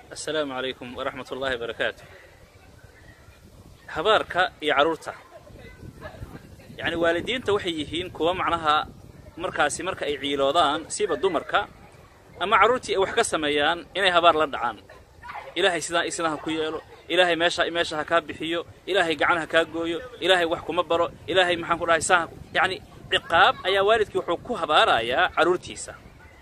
asalaamu calaykum waraxmat ullaahi barakaatu habaarka iyo carruurta yacni waalidiinta waxay yihiin kuwa macnaha markaasi marka ay ciiloodaan siiba dumarka ama carruurtii ay wax ka sameeyaan inay habaar la dhacaan ilaahay sidaan isna ha ku yeelo ilaahay meesha meesha ha kaa bixiyo ilaahay gacan ha kaa gooyo ilaahay wax kuma baro ilaahay maxaan ku dhahay saa yacni ciqaab ayaa waalidkii wuxuu ku habaarayaa carruurtiisa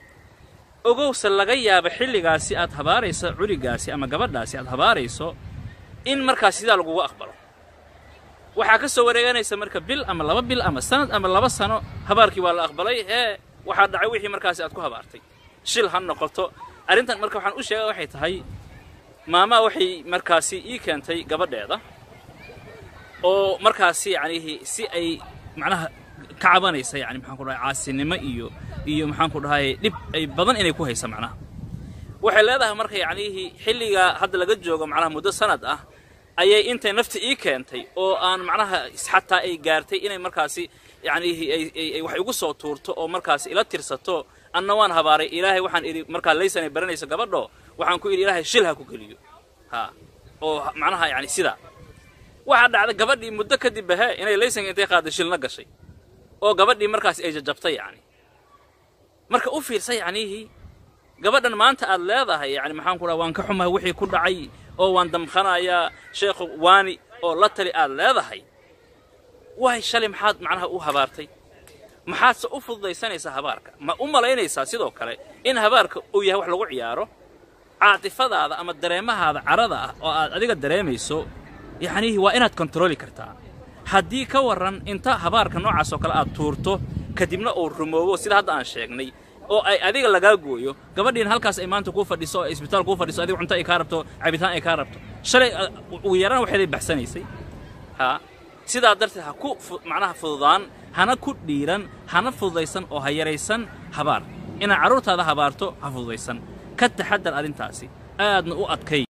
ogowse laga yaaba xilligaasi aad habaarayso culigaasi ama gabadhaasi aad habaarayso in markaas sidaa lagugu aqbalo waxaa ka soo wareeganaysa marka bil ama laba bil ama sanad ama laba sano habaarkii waa la aqbalay ee waxaa dhacay wixii markaasi aad ku habaartay shil ha noqoto arrintan marka waxaan u sheega waxay tahay maamaa waxay markaasi ii keentay gabadheeda oo markaasi yacnihi si ay macnaha ka cabanaysa yani maxaan ku dhahay caasinimo iyo iyo maxaan ku dhahay dhib ay badan inay ku haysa macnaha waxay leedahay marka yacnihii xilligaa hadda laga joogo macnaha muddo sanad ah ayay intay nafta ii keentay oo aan macnaha xataa ay gaartay inay markaasi yacnihii ay wax igu soo tuurto oo markaasi ila tirsato anna waan habaaray ilaahay waxaan idhi markaa laysanay baranayso gabadho waxaan ku idhi ilaahay shil ha ku geliyo ha oo macnaha yani sidaa waxaa dhacda gabadhii muddo kadib bahe inay laysanka intay qaadday shilna gashay oo gabadhii markaasi ay jajabtay yacni marka u fiirsa yacnihii gabadhan maanta aad leedahay yani maxaan ku dhaha waan ka xumahay wixii ku dhacay oo waan damqanayaa sheekhu waani oo la tali aad leedahay waay shalay maxaad macnaha u habaartay maxaadse u fududaysanaysaa habaarka ma u malaynaysaa sidoo kale in habaarka uu yahay wax lagu ciyaaro caatifadaada ama dareemahaada carada ah oo aad adiga dareemayso yacnihii waa inaad kontarooli kartaa haddii ka warran inta habaarka noocaas oo kale aad tuurto kadibna uu rumoobo sida hadda aan sheegnay oo ay adiga lagaa gooyo gabadhiina halkaas ay maanta kuu fadhiso oo isbitaal kuu fadhiso adiga cunto ay kaa rabto cabitaan ay kaa rabto shalay ugu yaraan waxeeday baxsanaysay haa sidaa darteed ha ku macnaha fududaan hana ku dhiiran hana fududaysan oo ha yaraysan habaar inaad carruurtaada habaarto ha fududaysan ka taxadar arrintaasi aadna u adkay